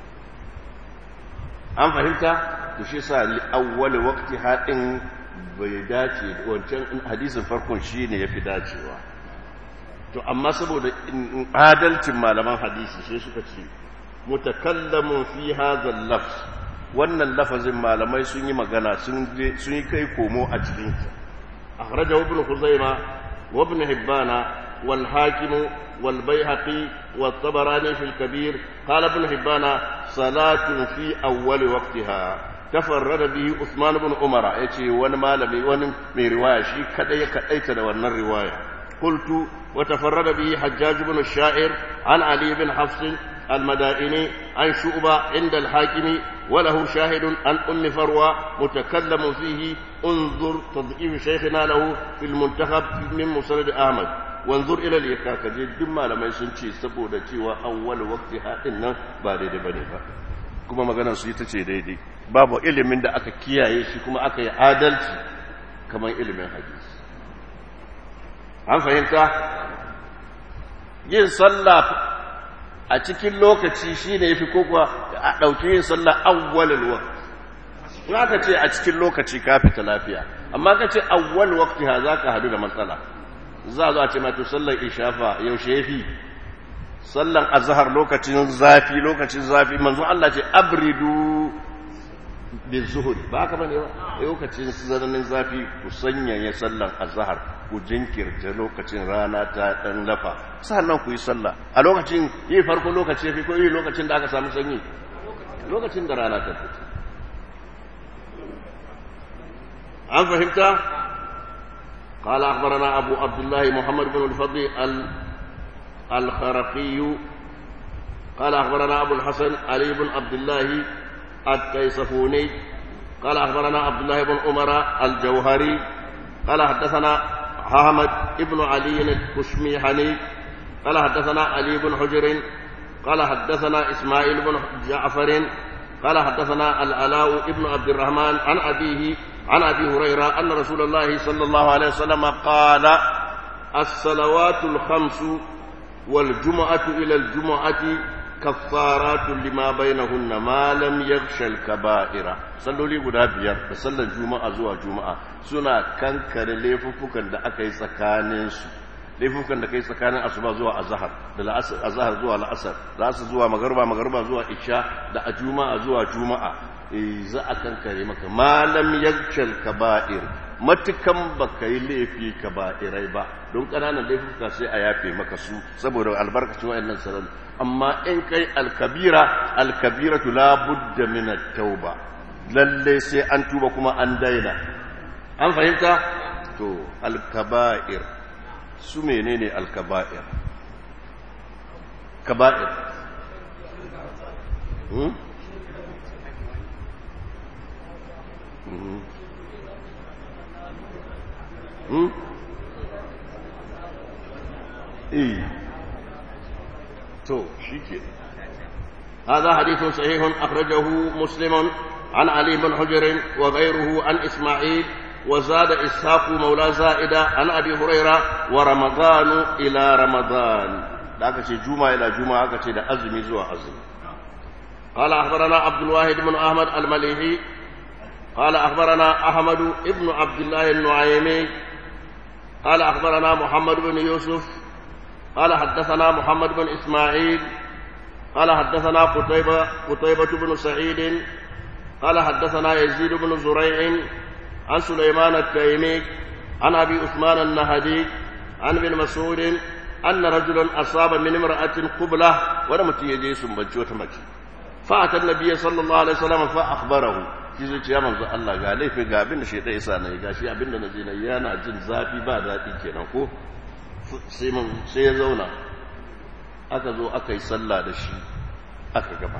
[SPEAKER 1] an fahimta to shi sa li awwal waqti hadin bai dace wancan hadisin farkon shine yafi dacewa to amma saboda adalcin malaman hadisi sai suka ce mutakallamun fi hadha al-lafz wannan lafazin malamai sun yi magana sun yi kai komo a cikin akhrajahu ibn khuzaima wa ibn hibbana wal hakim wal bayhaqi wa tabarani fi al kabir qala ibn hibbana salatun fi awwal waqtiha tafarrada bihi usman ibn umara yace wani malami wani mai riwaya shi kadai ya kadaita da wannan riwaya qultu wa tafarrada bihi hajjaj ibn shair an ali ibn hafs المدائني عن شعبة عند الحاكم وله شاهد عن أم فروة متكلم فيه انظر تضعيف شيخنا له في المنتخب من مسند أحمد وانظر إلى الإكاكة جد ما لما يسنشي سبودة وأول وقتها إن بارد بني kuma maganar su ita ce daidai babu ilimin da aka kiyaye shi kuma aka yi adalci kamar ilimin hadisi an fahimta yin sallah a cikin lokaci shi ne ya fi kokowa a ɗauki yin sallah awwalin waqt in aka ce a cikin lokaci ka fita lafiya amma ka ce awwal waqti ha za ka hadu da matsala za zo a ce mato sallar ishafa yaushe ya fi sallan azhar lokacin zafi lokacin zafi manzo Allah ce abridu bi zuhur ba haka bane ba lokacin zananin zafi ku sanyaya sallan azhar ku jinkirta lokacin rana ta dan lafa sannan ku yi sallah a lokacin yi farko lokaci yafi ko yi lokacin da aka samu sanyi lokacin da rana ta fito an fahimta قال أخبرنا أبو عبد الله محمد بن الفضل الخرقي قال أخبرنا أبو الحسن علي بن عبد الله التيصفوني قال أخبرنا عبد الله بن عمر الجوهري قال حدثنا حامد بن علي الكشميحني قال حدثنا علي بن حجر قال حدثنا إسماعيل بن جعفر قال حدثنا العلاء بن عبد الرحمن عن أبيه عن أبي هريرة أن رسول الله صلى الله عليه وسلم قال الصلوات الخمس والجمعة إلى الجمعة كفارات لما بينهن ما لم يغشى الكبائر صلوا لي غدا biyar da sallar juma'a zuwa juma'a suna kankare laifuffukan da aka yi tsakanin su laifukan da kai tsakanin asuba zuwa azhar da azhar zuwa la'asar la'asar zuwa magruba magruba zuwa isha da a juma'a zuwa juma'a za a kankare maka malam yaghshal kaba'ir matukan baka yi laifi kaba'irai ba don ƙananan laifuka sai a yafe maka su saboda albarkacin wayannan sanar amma in kai alkabira alkabiratu la budda min at-tauba lalle sai an tuba kuma an daina an fahimta to alkaba'ir su menene alkaba'ir kaba'ir hmm? Mm-hmm. Hmm? eh to shike هذا حديث صحيح أخرجه مسلم عن علي بن حجر وغيره عن إسماعيل وزاد إسحاق مولى زائدة عن أبي هريرة ورمضان إلى رمضان ذاك شيء جمعة إلى جمعة ذاك شيء أزمي زوا أزمي قال أخبرنا عبد الواحد بن أحمد المليحي قال أخبرنا أحمد بن عبد الله النعيمي قال أخبرنا محمد بن يوسف قال حدثنا محمد بن إسماعيل قال حدثنا قتيبة قتيبة بن سعيد قال حدثنا يزيد بن زريع عن سليمان التيمي عن أبي عثمان النهدي عن ابن مسعود أن رجلا أصاب من امرأة قبلة ولم تيجي سنبجي وتمجي فأتى النبي صلى الله عليه وسلم فأخبره shi zai ce ya manzo Allah ga laifi ga abin da shaitan isa na yi ga shi abin da na je na yana jin zafi ba daɗi kenan ko sai mun sai ya zauna aka zo aka yi sallah da shi aka gaba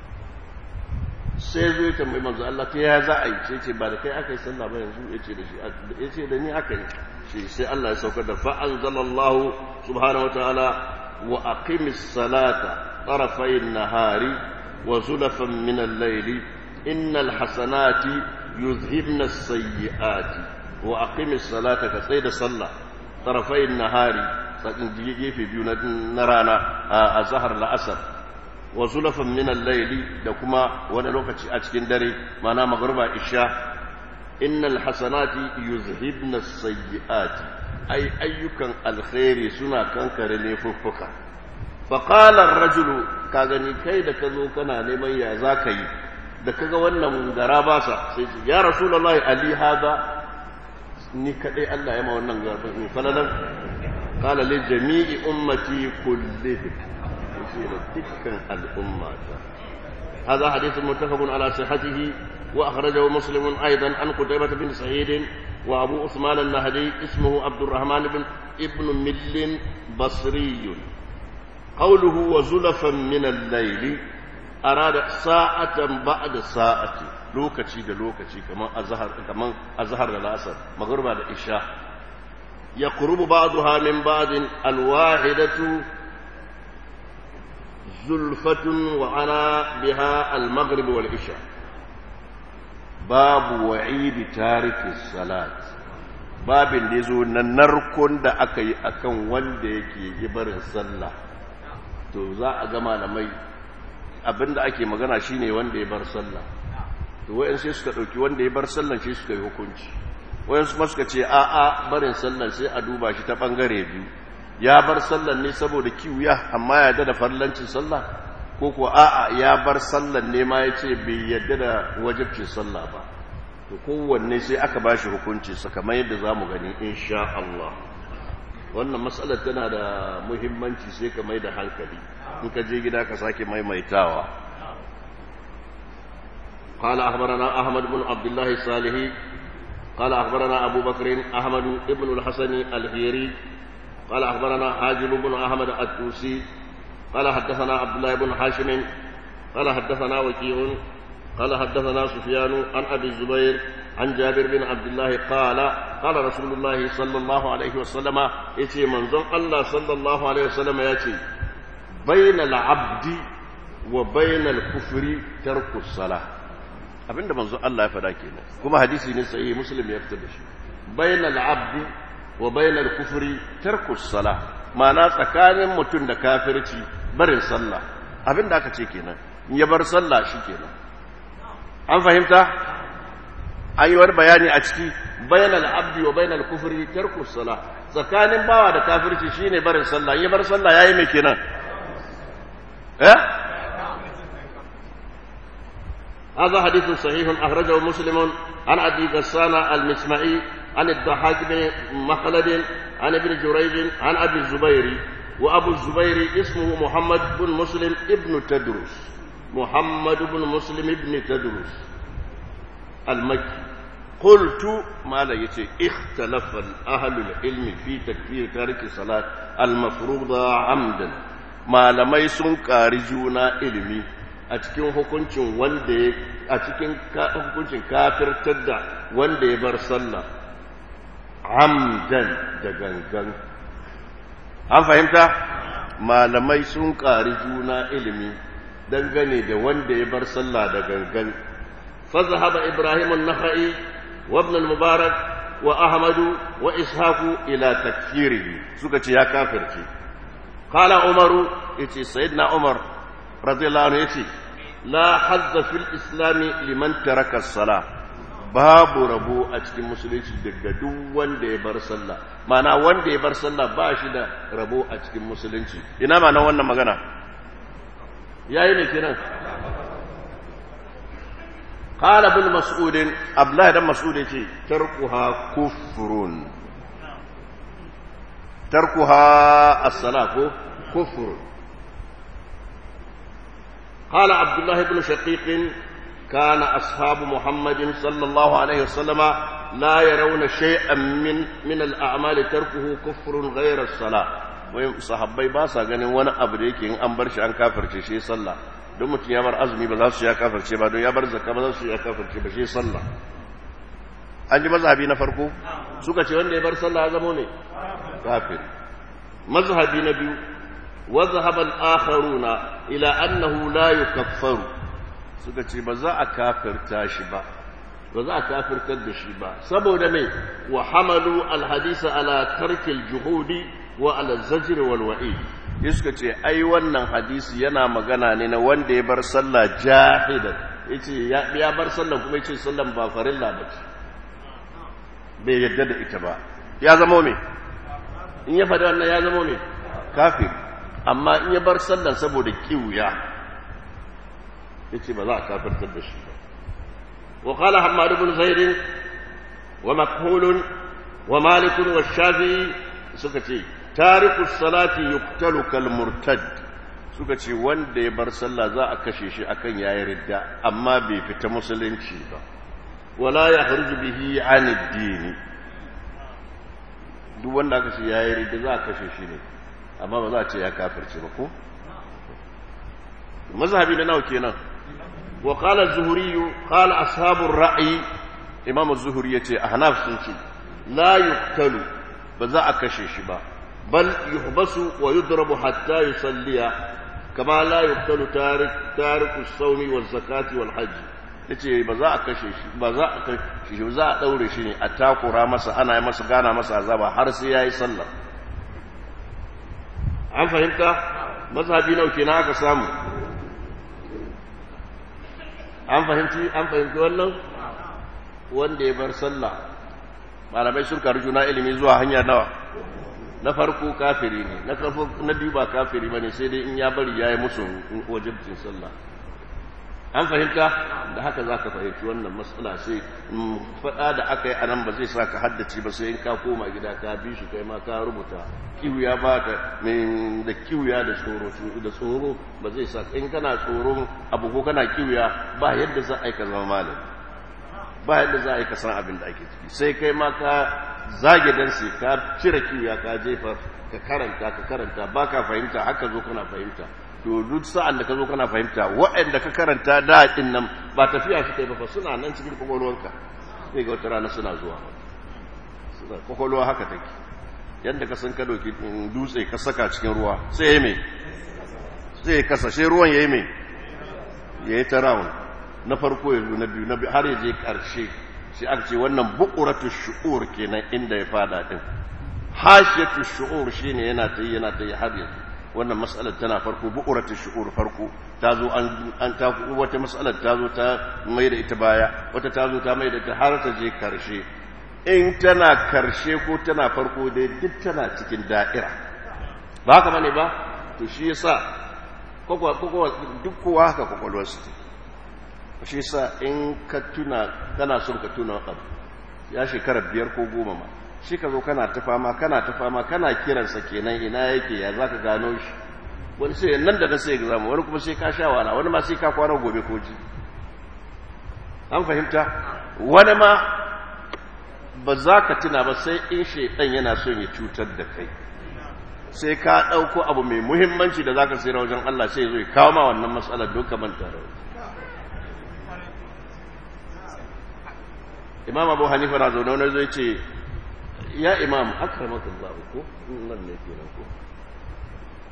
[SPEAKER 1] sai zo ya tambayi manzo Allah ta ya za a yi sai ce ba da kai aka yi sallah ba yanzu ya ce da shi ya ce da ni aka yi shi sai Allah ya saukar da fa anzalallahu subhanahu wataala wa aqimis salata tarafay an-nahari wa zulafan min al-layli innal hasanati yuzhibna as-sayyi'ati wa aqimis salata ka tsaya da sallah tarafay an-nahari tsakin gefe biyu na rana a zahar la'asar wa zulafan min al-layli da kuma wani lokaci a cikin dare mana magruba isha innal hasanati yuzhibna as-sayyi'ati ay ayyukan alkhairi suna kankare laifuffuka fa qala ar-rajulu ka gani kai da kazo kana neman ya zaka yi da kaga wannan gara ba sa sai ya rasulullahi ali hada ni kadai Allah ya ma wannan garban falalan qala li jami'i ummati kullihim يصير تلك الأمة هذا حديث متفق على صحته وأخرجه مسلم أيضا عن قتيبة بن سعيد وأبو عثمان النهدي اسمه عبد الرحمن بن ابن مل بصري قوله وزلفا من الليل أراد ساعة بعد ساعة lokaci da lokaci kamar azhar kamar azhar da lasar magruba da isha yaqrubu ba'daha min ba'din alwahidatu زلفة وعلى بها المغرب والعشاء باب وعيد تارك الصلاة باب da yazo na narkon da aka yi akan wanda yake barin sallah to za a ga malamai abinda ake magana shine wanda ya bar sallah to wayan sai suka dauki wanda ya bar sallah shi suka yi hukunci wayan su suka ce a a barin sallah sai a duba shi ta bangare biyu ya bar sallan ne saboda kiwuya amma ya da farlancin sallah ko ko a'a ya bar sallan ne ma ya ce bai yadda da wajibcin sallah ba to kowanne sai aka ba shi hukunci kamar yadda za mu gani insha Allah wannan matsalar tana da muhimmanci sai ka mai da hankali in ka je gida ka sake maimaitawa قال أخبرنا أحمد بن عبد الله الصالحي قال أخبرنا أبو بكر أحمد بن الحسن الهيري قال أخبرنا حاجب بن أحمد التوسي قال حدثنا عبد الله بن حاشم قال حدثنا وكيع قال حدثنا سفيان عن أبي الزبير عن جابر بن عبد الله قال قال رسول الله صلى الله عليه وسلم يتي منظم الله صلى الله عليه وسلم يتي بين العبد وبين الكفر ترك الصلاة abinda manzo Allah ya faɗa kenan kuma hadisi ne sai muslim ya fitar da shi bainal abdi wa bainal kufri tarku sala ma'ana tsakanin mutum da kafirci barin sallah abinda aka ce kenan in ya bar sallah shi kenan an fahimta an yi wani bayani a ciki bainal abdi wa bainal kufri tarku sala tsakanin bawa da kafirci shine barin sallah in ya bar sallah yayi mai kenan eh هذا حديث صحيح أخرجه مسلم عن أبي غسان المسمعي عن الضحاك بن مخلد عن ابن جريج عن أبي الزبير وأبو الزبير اسمه محمد بن مسلم ابن تدرس محمد بن مسلم ابن تدرس المكي قلت ما لا يتي اختلف أهل العلم في تكفير تارك الصلاة المفروضة عمدا ما لم يسن كارجونا علمي a cikin hukuncin wanda a cikin hukuncin kafirtar da wanda ya bar sallah amdan da gangan an fahimta malamai sun ƙari juna ilimi dangane da wanda ya bar sallah da gangan fazahaba ibrahim an-nakhai wa ibn al-mubarak wa ahmadu wa ishaku ila takfirihi suka ce ya kafirce qala umaru yace sayyidina umar radiyallahu anhu yace la hazza fil islami liman taraka as-salah babu rabo a cikin musulunci daga duk wanda ya bar sallah mana wanda ya bar sallah ba shi da rabo a cikin musulunci ina ma nan wannan magana yayi ne kenan قال ابن مسعود abdullahi dan mas'ud yace tarkuha kufrun tarkuha as-salah ko kufr قال عبد الله بن شقيق كان أصحاب محمد صلى الله عليه وسلم لا يرون شيئا من من الأعمال تركه كفر غير الصلاة ويم صحابي باسا ganin wani abu da yake in an bar shi an kafirce shi sallah don mutum ya bar azumi ba za su ya kafirce ba don ya bar zakka ba za su ya kafirce ba shi sallah an ji mazhabi na farko suka ce wanda ya bar sallah ya zama ne kafir mazhabi na biyu wa zahaba al-akharuna ila annahu la yukaffaru suka ce ba za a kafirta shi ba ba za a kafirtar da shi ba saboda mai wa hamalu alhadisa ala tarkil juhudi wa ala zajr wal wa'id suka ce ai wannan hadisi yana magana ne na wanda ya bar sallah jahidan yace ya bar sallah kuma yace sallan ba farilla ba ce bai yadda da ita ba ya zama me in ya faɗi wannan ya zama me kafir amma in ya bar sallan saboda kiwuya yace ba za a kafirtar da shi ba wa qala hammad ibn zaid wa makhul wa malik wa shafi'i suka ce tariku salati yuqtalu kal murtad suka ce wanda ya bar sallah za a kashe shi akan yayi ridda amma bai fita musulunci ba wala yakhruju bihi an ad-din duk wanda aka ce yayi ridda za a kashe shi ne amma ba za a ce ya kafirce ba ko mazhabi na nawa kenan وقال الزهري قال أصحاب الرأي إمام الزهري يتي أحناف سنشي لا يقتل بزا أكشيش با بل يحبس ويضرب حتى يصلي كما لا يقتل تارك تارك الصوم والزكاة والحج yace ba za a kashe shi ba za a kashe shi za a daure shi ne a takura masa ana yi masa gana masa azaba har sai yayi sallah an fahimta mazhabi nau kenan aka samu an fahimci an fahimci wannan wanda ya bar sallah malamai sun karu juna ilimi zuwa hanya nawa na farko kafiri ne na farko na biyu ba kafiri bane sai dai in ya bari yayi musu wajibcin sallah an fahimta da haka zaka fahimci wannan matsala sai faɗa da aka yi anan ba zai sa ka haddace ba sai in ka koma gida ka bi shi kai ma ka rubuta kiwiya ba ka da kiwiya da tsoro da tsoro ba zai sa in kana tsoron abu ko kana kiwiya ba yadda za a yi ka zama malami ba yadda za a yi ka san abin da ake ciki sai kai ma ka zage dan sai ka cire kiwiya ka jefa ka karanta ka karanta ba ka fahimta haka zo kana fahimta to duk sa'an da ka zo kana fahimta waɗanda ka karanta da ɗin nan ba tafiya su kai ba suna nan cikin kwakwalwarka sai ga wata rana suna zuwa suna kwakwalwa haka take yadda ka san ka doki dutse ka saka cikin ruwa sai ya mai sai ya kasashe ruwan ya yi mai ya yi ta rawun na farko ya zo na biyu na biyu har ya je ƙarshe sai aka ce wannan bukuratu shu'ur kenan inda ya fada din hashiyatu shu'ur shine yana ta yi yana ta yi har yanzu wannan matsalar tana farko bu'uratu shu'ur farko ta zo an an ta wata matsalar ta zo ta mai da ita baya wata ta zo ta mai da ita har ta je karshe in tana karshe ko tana farko dai duk tana cikin da'ira ba haka bane ba to shi yasa kokwa kokwa duk kowa haka kokolwar su shi yasa in ka tuna kana son ka tuna abu ya shekara biyar ko goma ma shi ka zo kana ta fama kana ta fama kana kiransa kenan ina yake ya za ka gano shi wani sai nan da na sai exam wani kuma sai ka sha wala wani ma sai ka kwana gobe ko ji an fahimta wani ma ba za ka tuna ba sai in shaidan yana son ya cutar da kai sai ka ɗauko abu mai muhimmanci da za ka sayar wajen Allah sai zo ya kawo ma wannan matsalar don ka manta da imam abu hanifa na zaune wani zai ce ya imam akramakallah ko nan ne kenan ko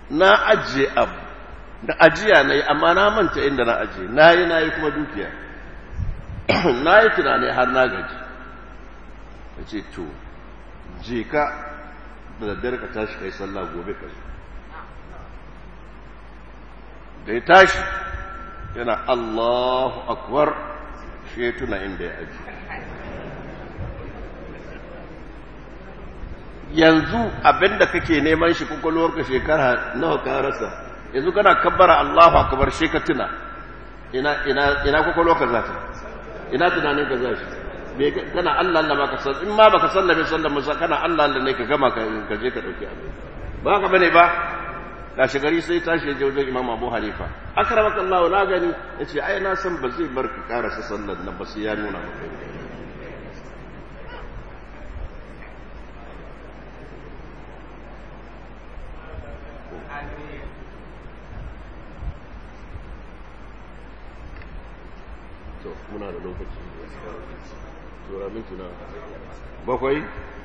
[SPEAKER 1] na ajiye abu da ajiya na yi amma na manta inda na ajiye na yi na yi kuma dukiya na yi tunani har na gaji ya ce to je ka da daddare ka tashi kai sallah gobe ka zo da ya tashi yana allahu akbar shi ya tuna inda ya ajiye yanzu abinda kake neman shi kwakwalwarka shekara nawa ka rasa yanzu kana kabbara Allahu akbar shi ka tuna ina ina ina kwakwalwarka za ta ina tunanin ka za shi me kana Allah Allah baka san in ma baka sallame sallan musa kana Allah Allah ne ka gama ka ka je ka dauki abu ba ka bane ba gashi gari sai tashi je wajen Imam Abu Hanifa akramaka Allah na gani yace ai na san ba zai bar ka karasa sallan nan ba sai ya nuna maka to muna da lokaci tura minti na bakwai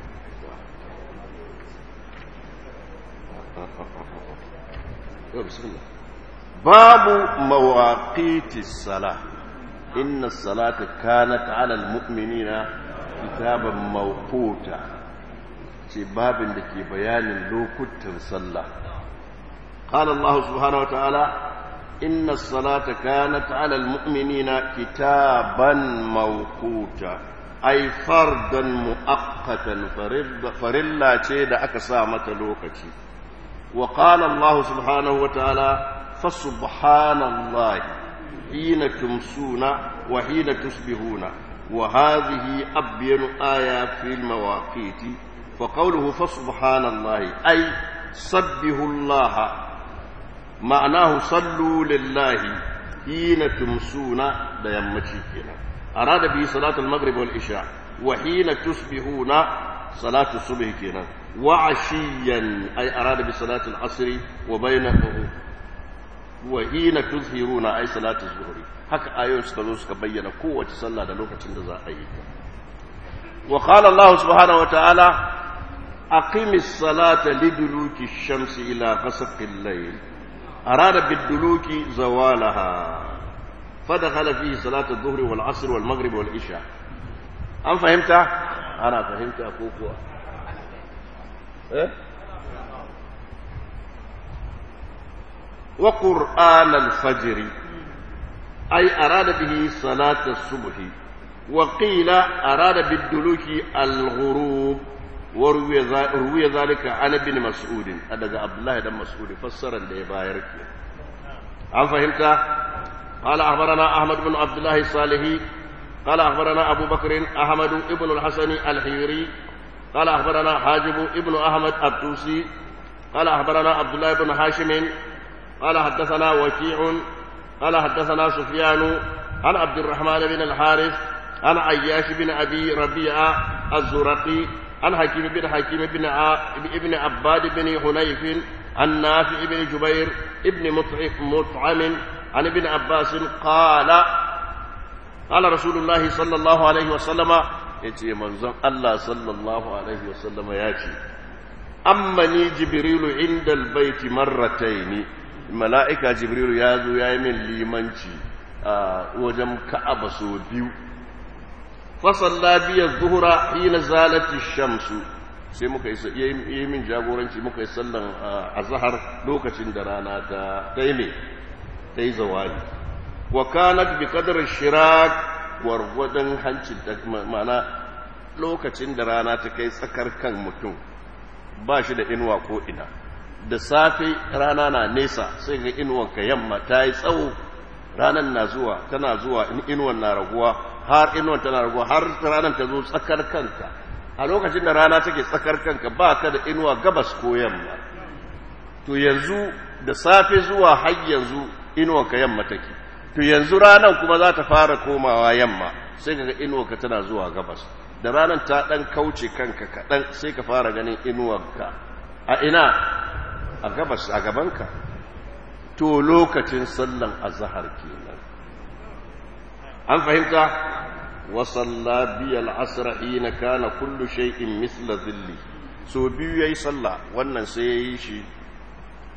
[SPEAKER 1] babu mawaƙiti sala inna salata kanat ala almu'minina kitaban mawquta ce babin da ke bayanin lokutan sallah قال الله سبحانه وتعالى إن الصلاة كانت على المؤمنين كتابا موقوتا أي فردا مؤقتا فرلا تيد أكسامة لوكتي وقال الله سبحانه وتعالى فسبحان الله حين تمسون وحين تصبحون وهذه أبين آية في المواقيت فقوله فسبحان الله أي سبه الله معناه صلوا لله حين تمسون da yammaci kenan arada bi salatul maghrib wal isha wa hina tusbihuna salatu subh kenan wa ashiyan ay arada bi salatul asr wa bainahu wa hina tuzhiruna ay salatu zuhri haka ayoyin suka zo suka bayyana kowace sallah da lokacin da za a yi wa qala Allah subhanahu wa ta'ala aqimis salata liduluki shamsi ila ghasaqil layl أراد بالدلوك زوالها فدخل فيه صلاة الظهر والعصر والمغرب والعشاء أم فهمت؟ أنا فهمت أخوك إيه؟ وقرآن الفجر أي أراد به صلاة الصبح وقيل أراد بالدلوك الغروب وروي ذلك عن ابن مسعود daga Abdullah dan Mas'ud fassaran da ya bayar ke an fahimta قال أخبرنا أحمد بن عبد الله الصالحي قال أخبرنا أبو بكر أحمد بن الحسن الحيري قال أخبرنا حاجب ابن أحمد الطوسي قال أخبرنا عبد الله بن هاشم قال حدثنا وكيع قال حدثنا سفيان عن عبد الرحمن بن الحارث عن عياش بن أبي ربيعة الزرقي عن حكيم بن حكيم بن ابن عباد بن حنيف عن نافع بن جبير ابن مطعم عن ابن عباس قال قال رسول الله صلى الله عليه وسلم يتي منزل الله صلى الله عليه وسلم ياتي أمني جبريل عند البيت مرتين ملائكة جبريل يازو يامن ليمنشي آه وجم كعب سو بيو fasalla biya zuhura hina zalati shamsu sai muka yi min jagoranci muka yi sallan azhar lokacin da rana ta daime ta yi zawali wa kanat bi qadar shirak warwadan hancin da ma'ana lokacin da rana ta kai tsakar kan mutum ba shi da inuwa ko ina da safe rana na nesa sai ga inuwan ka yamma ta yi tsawo ranar na zuwa tana zuwa inuwan na raguwa har inuwan tana raguwa har ranar ta zo tsakar kanka a lokacin da rana take tsakar kanka ba ka da inuwa gabas ko yamma to yanzu da safe zuwa har yanzu inuwan ka yamma take to yanzu ranar kuma za ta fara komawa yamma sai ka ga inuwan ka tana zuwa gabas da ranar ta dan kauce kanka kaɗan sai ka fara ganin inuwanka a ina a gabas a gabanka to lokacin sallan azhar kenan an fahimta wa salla bi al-asr hina kana kullu shay'in mithla dhilli so biyu yayi sallah wannan sai yayi shi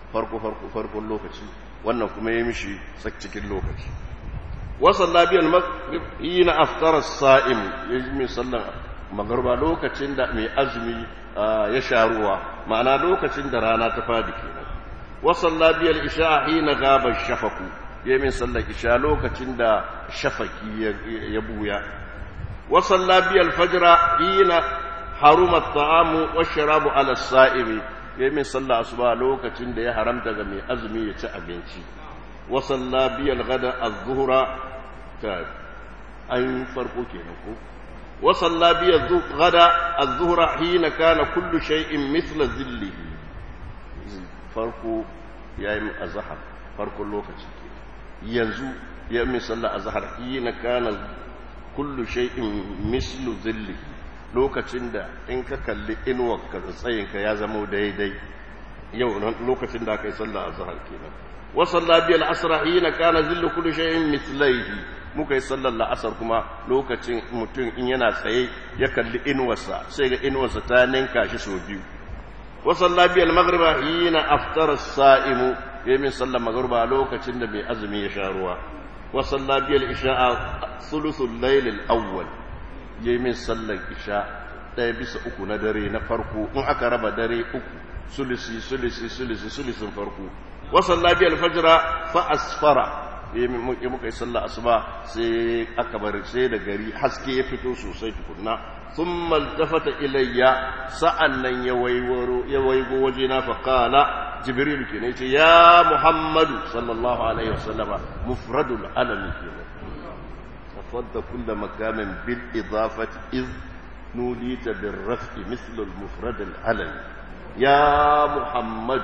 [SPEAKER 1] farko farko farkon lokaci wannan kuma ya mishi cikin lokaci wasan labiyar maghrib hina aftara sa'im ya yi min sallan magarba lokacin da mai azumi ya sha ruwa ma'ana lokacin da rana ta fadi kenan wasan labiyar isha hina gaba shafaku ya yi min sallan isha lokacin da shafaki ya buya wasan labiyar fajira hina haruma ta'amu wa sharabu ala sa'imi ya yi min sallah asuba lokacin da ya haramta ga mai azumi ya ci abinci wasalla biyal gada az-zuhra ta an farko kenan ko wasalla biyal gada az-zuhra hina kana kullu shay'in mithla zillihi farko yayi azhar farkon lokaci yanzu ya min sallah azhar hina kana kullu shay'in mislu zillihi lokacin da in ka kalli inuwarka da tsayinka ya zama daidai yau lokacin da aka yi sallah a zahar kenan wa salla biyal asra hina kana zillu kulli shay'in mithlaihi muka yi sallar la'asar kuma lokacin mutum in yana tsaye ya kalli inuwarsa sai ga inuwarsa ta ninka shi sau biyu wa salla biyal maghriba hina aftara as-sa'imu yayin sallar maghriba lokacin da mai azumi ya sha ruwa wa salla biyal isha'a thuluthul layl al-awwal ya yi min sallar isha ɗaya bisa uku na dare na farko in aka raba dare uku sulisi sulisi sulisi sulisin farko wasan labiyar fajira fa asfara ya muka yi sallar asuba sai aka bari sai da gari haske ya fito sosai tukunna sun maltafata ilayya sa'an nan ya waigo waje na faƙala jibril ke ne ce ya muhammadu sallallahu alaihi wasallama mufradul alami ke ne فض كل مقام بالإضافة إذ نوليت بالرفع مثل المفرد العلم يا محمد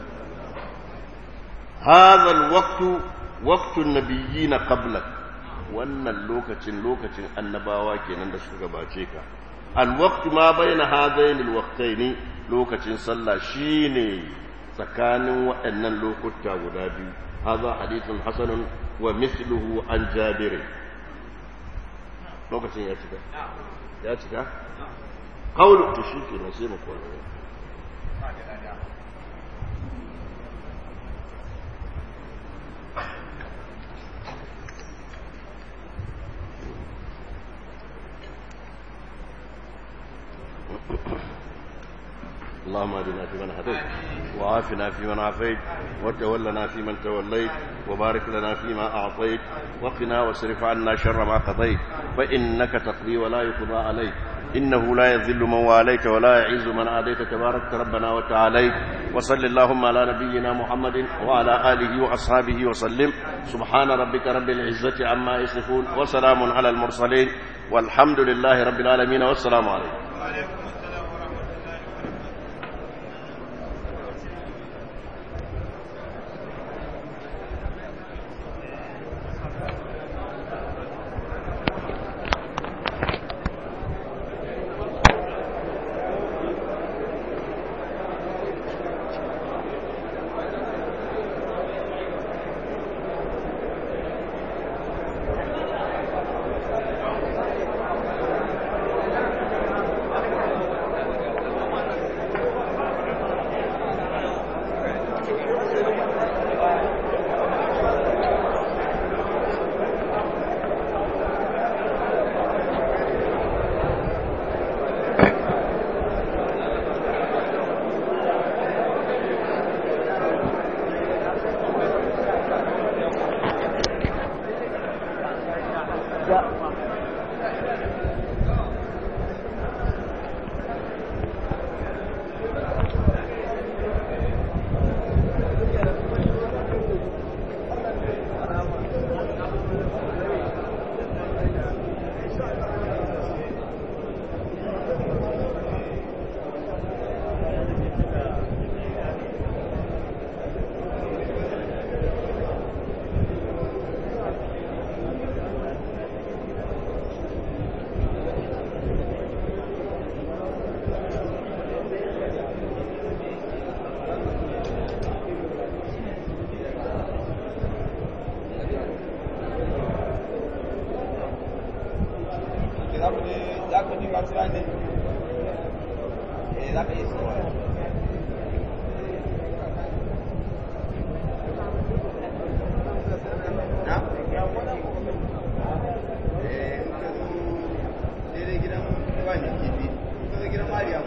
[SPEAKER 1] هذا الوقت وقت النبيين قبلك wannan lokacin lokacin annabawa kenan da suka gabace ka alwaqtu ma baina hadain alwaqtayn lokacin sallah shine tsakanin waɗannan lokuta guda biyu hadha hadithun hasanun wa mithluhu an jabir lokacin ya cika ya cika kaulu to shi ke sai mu kwana اللهم اهدنا فيمن هديت وعافنا فيمن عافيت وتولنا فيمن توليت وبارك لنا فيما اعطيت وقنا واصرف عنا شر ما قضيت فانك تقضي ولا يقضى عليك انه لا يذل من واليت ولا يعز من عاديت تبارك ربنا وتعاليت وصل اللهم على نبينا محمد وعلى اله واصحابه وسلم سبحان ربك رب العزه عما يصفون وسلام على المرسلين والحمد لله رب العالمين والسلام عليكم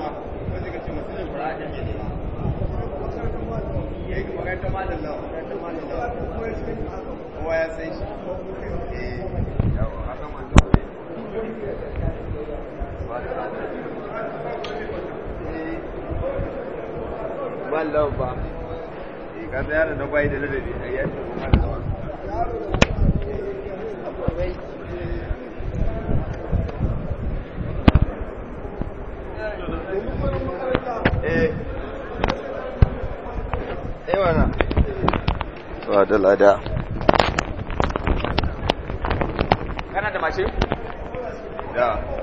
[SPEAKER 2] Wallah ba. Ka tsaya da bai da ladabi a yadda kuma da Eh. Eh wana.
[SPEAKER 1] Wa da lada.
[SPEAKER 2] Kana da mashin? Da.